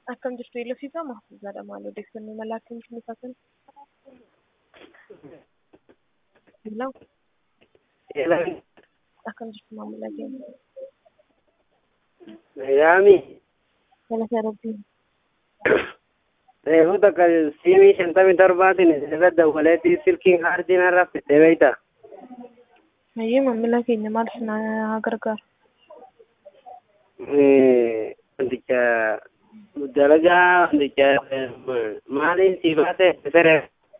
Akkam jirtu Eeloo fi Fama? Zaadha maal odeeffannoo mala akkamitti nuuf hasan? Hello, Eelaan akkam jirtu maamila keenya? yaami Galata Rabbii. reefu takka siimii shantamii torbaatiin irra dawwaleetii silkiin kaardiin har'a fittee beeyta. Mayyee maamila keenya maal isin haa gargaaru? Wanticha dalagaa wanticha maaliin si baate sere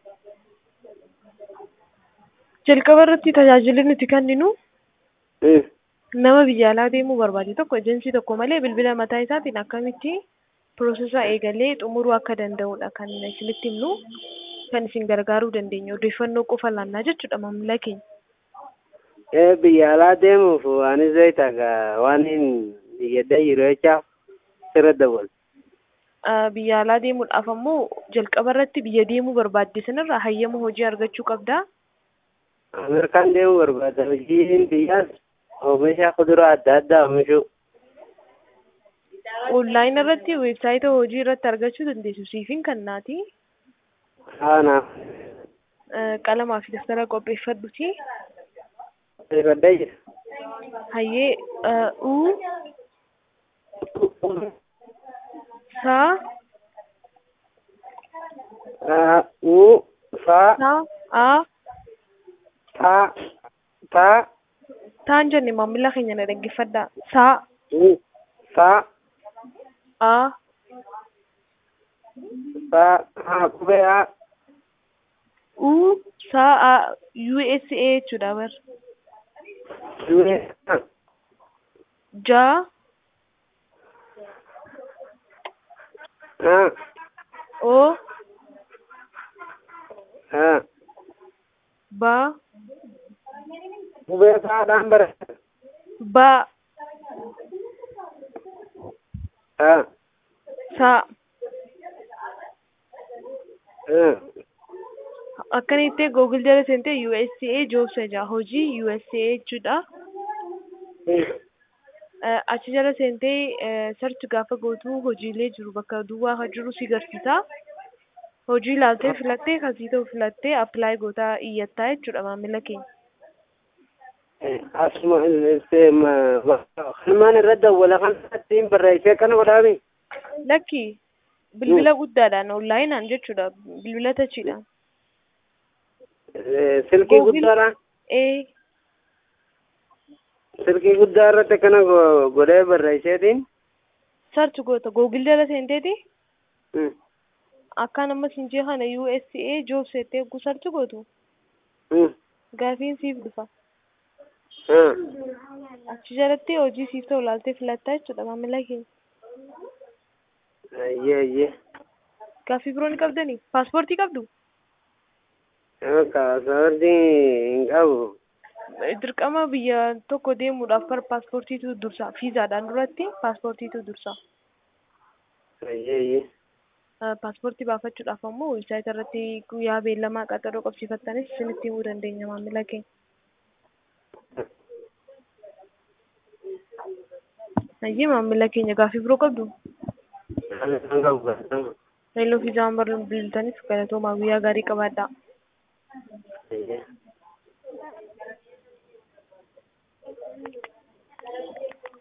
Jalqaba irratti tajaajilli nuti kenninu nama biyya alaa deemuu barbaade tokko ejensii tokko malee bilbila mataa isaatiin akkamitti piroosesaa eegalee xumuruu akka danda'udha kan isinitti himnu kan isin gargaaruu dandeenyu odeeffannoo qofa laannaa jechuudha maamila keenya. biyya alaa deemuuf waanis beeyta waan hin biyyadda jiru jechaaf sirra dawwal. Ah, Biyya alaa deemuudhaaf ammoo jalqaba irratti biyya deemuu barbaadde sanarraa hayyama hojii argachuu qabdaa. Ameerikaan deemuu barbaada hojiin biyyaas oomisha kuduraa adda addaa oomishuu. Onlaayinii irratti weebsaayita hojii irratti argachuu dandeessu siifin kannaati. Haanaaf Qalamaa fi daftara qopheeffadhuti. beekadda jira. Hayyee ah, u saa U fa saa a ta ta taan jenne maamila keenya na dhaggeeffadhaa. Saa u fa a fa ha qubee a u saa a USA jechuudha bar. du'e Ja ha o ha ba qubee faadhaan bara ba ha saa ha akkanitti Google jala seentee USA jobs jedha hojii USA jechuudha. Eh, achi jala seentee search gaafa gootu hojiilee jiru bakka duwwaa jiru si garsiisa. Hojii ilaaltee filattee kasii ta'u filattee apply gootaa iyyattaa jechuudha maamila keenya. asuma kanumaan irra dawwala kanattiin barreessee kana godhaami Lakki bilbila guddaadhaan onlaayinaan jechuudha bilbila tachiidhaan. silkii Google. guddaadhaan Ee silkii guddaa irratti akkana go- godhee barreesseetiin search goota Google jala seenteeti akkaan ammas hin jee kana USA jobs jettee eeguu search gootu gaafiin siif dhufa. Achi jalatti hojii siif ta'u ilaaltee filattaa jechuudha maamila keenya. ayyee ayyee Gaaffii biroo ni qabdanii? Paaspoortii qabdu? kaasawardii hin qabu Dirqama biyya tokko deemuudhaaf par paaspoortiitu dursa. Fiizaadhaan duratti paaspoortiitu dursa. ayyee ayyee Eh, Paaspoortii baafachuudhaaf ammoo weebsaayita irratti guyyaa beellamaa qaxaroo qabsiifattanis isinitti himuu dandeenya maamila keenya. Hayyee maamila keenya gaaffii biroo qabdu? hin qabu gaafatamu Reelloo fiizaan bilbiltaniif galatoomaa guyyaa gaarii qabaadhaa.